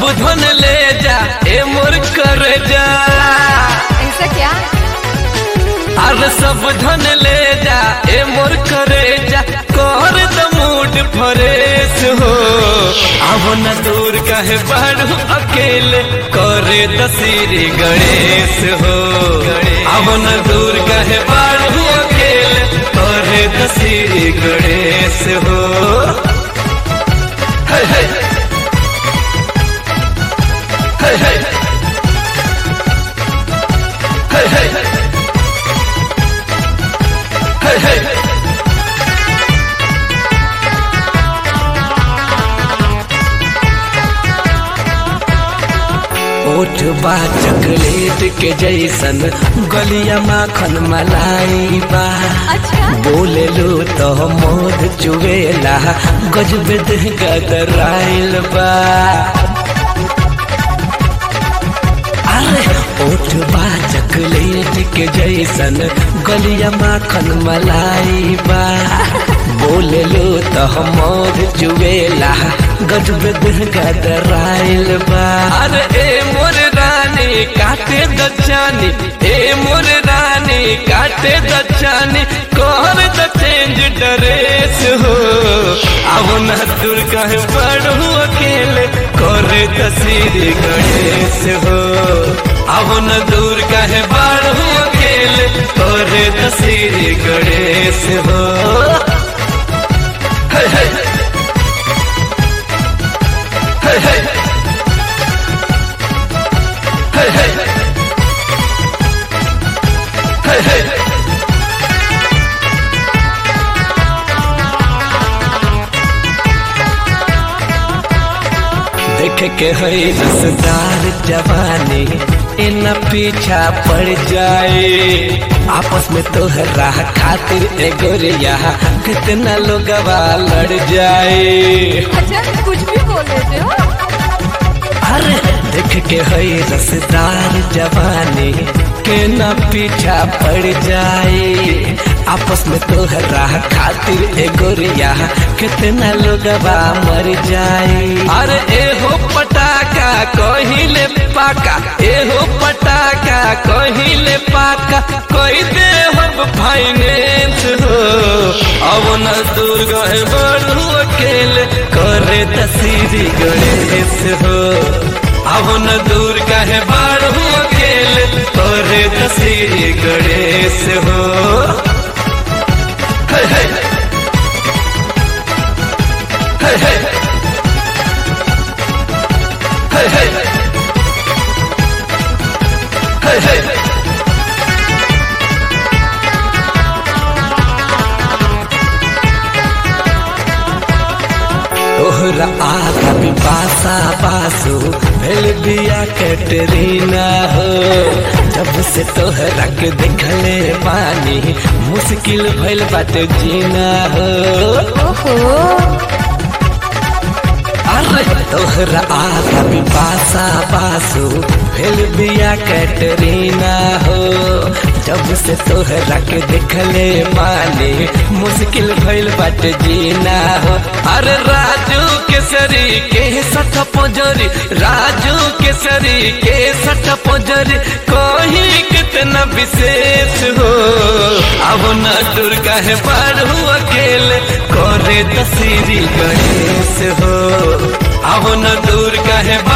धन ले जा ए मोर कर जा ऐसा क्या अरे सब धन ले जा ए मोर करे जा कर द मूड फरेश हो अब न दूर कहे बढ़ू अकेले करे दसीरी गणेश हो अब न दूर कहे बढ़ू अकेले करे दसीरी गणेश हो हे हे हे हे हे हे हे हे ओठ बा चॉकलेट के जैसन गलिया माखन मलाई बा अच्छा बोले लो तो मोद चुवेला गजब देह गदराइल बा अरे ओठ बा चॉकलेट के जैसन गलिया माखन मलाई बा बोले लो तो मोद चुवेला गजब देह गदराइल बा अरे ए मोर रानी काटे दचानी ए मोर रानी काटे दचानी कोहर द चेंज ड्रेस हो अब न दूर कहे पढ़ू अकेले करे तस्वीर गणेश हो अब न दूर कहे बढ़ू अकेले करे तस्वीर गणेश हो हे हे हे हे हे हे हे हे देख के है रसदार जवानी इन पीछा पड़ जाए आपस में तोहरा खातिर ए गोरिया कितना लोग लड़ जाए अच्छा कुछ भी बोल देते हो अरे देख के है रसदार जवानी के न पीछा पड़ जाए आपस में तोहरा खातिर ए गोरिया कितना लोग मर जाए अरे ए हो पटाका कहिले पाका ए हो पटाका कहिले पाका कोई दे हो फाइनेंस हो अब न दूर गए बढ़ू अकेले करे तस्वीर गणेश हो अब न दूर कहे बढ़ू अकेले करे तस्वीर गणेश हो हे हे हे हे हे हे हे हे तोहरा आगा भी पासा पासो भेल बिया कैटरीना हो जब से तोहरा के देखले पानी मुश्किल भइल बाटे जीना हो ओहो अरे तोहरा आगा भी पासा पासो भेल बिया कैटरीना हो जब से तोहरा के देखले पानी मुश्किल भइल बाटे जीना हो अरे राजू केसरी के सठ पोजरी राजू केसरी के सठ पोजरी कोही कितना विशेष हो अब न दुर्गा है पढ़ू अकेले करे तस्वीरी गणेश हो अब न दूर कहे